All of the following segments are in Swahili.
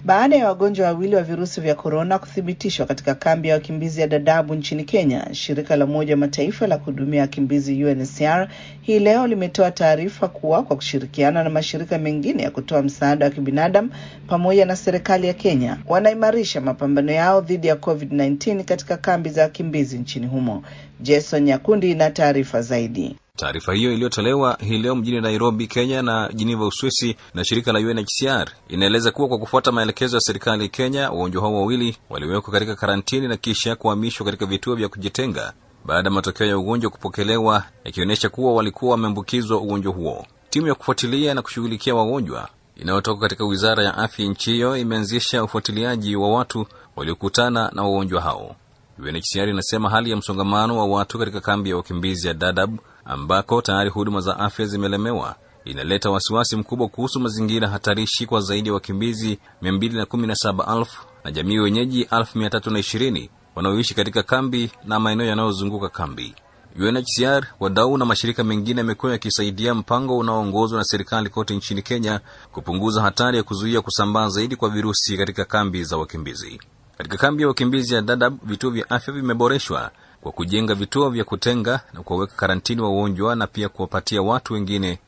baada ya wagonjwa wawili wa virusi vya korona kuthibitishwa katika kambi ya wakimbizi ya Dadaab nchini Kenya. Shirika la Umoja wa Mataifa la kuhudumia wakimbizi UNHCR hii leo limetoa taarifa kuwa kwa kushirikiana na mashirika mengine ya kutoa msaada wa kibinadamu pamoja na serikali ya Kenya wanaimarisha mapambano yao dhidi ya COVID-19 katika kambi za wakimbizi nchini humo. Jason Nyakundi na taarifa zaidi. Taarifa hiyo iliyotolewa hii leo mjini Nairobi, Kenya na Geneva, Uswisi na shirika la UNHCR inaeleza kuwa kwa kufuata maelekezo ya serikali ya Kenya, wagonjwa hao wawili waliwekwa katika karantini na kisha kuhamishwa katika vituo vya kujitenga baada ya matokeo ya ugonjwa kupokelewa yakionyesha kuwa walikuwa wameambukizwa ugonjwa huo. Timu ya kufuatilia na kushughulikia wagonjwa inayotoka katika wizara ya afya nchi hiyo imeanzisha ufuatiliaji wa watu waliokutana na wagonjwa hao. UNHCR inasema hali ya msongamano wa watu katika kambi ya wakimbizi ya Dadaab ambako tayari huduma za afya zimelemewa inaleta wasiwasi mkubwa kuhusu mazingira hatarishi kwa zaidi ya wakimbizi 217,000 na jamii wenyeji 320,000 wanaoishi katika kambi na maeneo yanayozunguka kambi. UNHCR, wadau na mashirika mengine yamekuwa yakisaidia mpango unaoongozwa na serikali kote nchini Kenya kupunguza hatari ya kuzuia kusambaa zaidi kwa virusi katika kambi za wakimbizi. Katika kambi ya wakimbizi ya Dadaab, vituo vya afya vimeboreshwa kwa kujenga vituo vya kutenga na kuwaweka karantini wagonjwa na pia kuwapatia watu wengine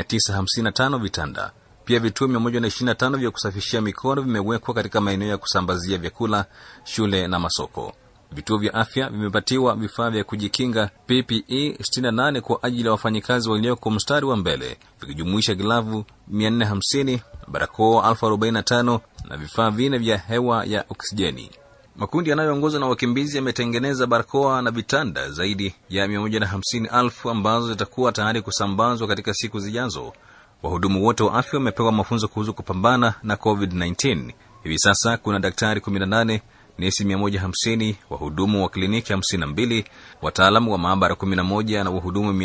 955 vitanda. Pia vituo 125 vya kusafishia mikono vimewekwa katika maeneo ya kusambazia vyakula, shule na masoko. Vituo vya afya vimepatiwa vifaa vya kujikinga PPE 68 kwa ajili ya wafanyikazi walioko mstari wa mbele, vikijumuisha glavu 450, barakoa 1045 na vifaa vine vya hewa ya oksijeni. Makundi yanayoongozwa na wakimbizi yametengeneza barakoa na vitanda zaidi ya 150,000 ambazo zitakuwa tayari kusambazwa katika siku zijazo. Wahudumu wote wa afya wamepewa mafunzo kuhusu kupambana na COVID-19. Hivi sasa kuna daktari 18, nesi 150, wahudumu wa kliniki 52, wataalamu wa maabara 11 na wahudumu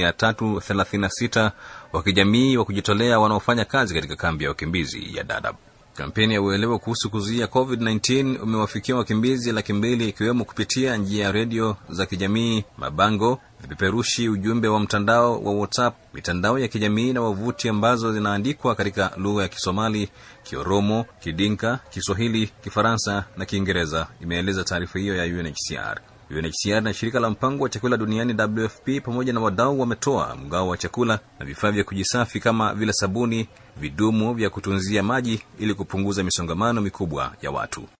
336 wa kijamii wa kujitolea wanaofanya kazi katika kambi ya wakimbizi ya Dadaab. Kampeni ya uelewa kuhusu kuzuia COVID-19 umewafikia wakimbizi laki mbili ikiwemo kupitia njia ya redio za kijamii, mabango, vipeperushi, ujumbe wa mtandao wa WhatsApp, mitandao ya kijamii na wavuti ambazo zinaandikwa katika lugha ya Kisomali, Kioromo, Kidinka, Kiswahili, Kifaransa na Kiingereza, imeeleza taarifa hiyo ya UNHCR. UNHCR na shirika la mpango wa chakula duniani WFP pamoja na wadau wametoa mgao wa chakula na vifaa vya kujisafi kama vile sabuni, vidumu vya kutunzia maji ili kupunguza misongamano mikubwa ya watu.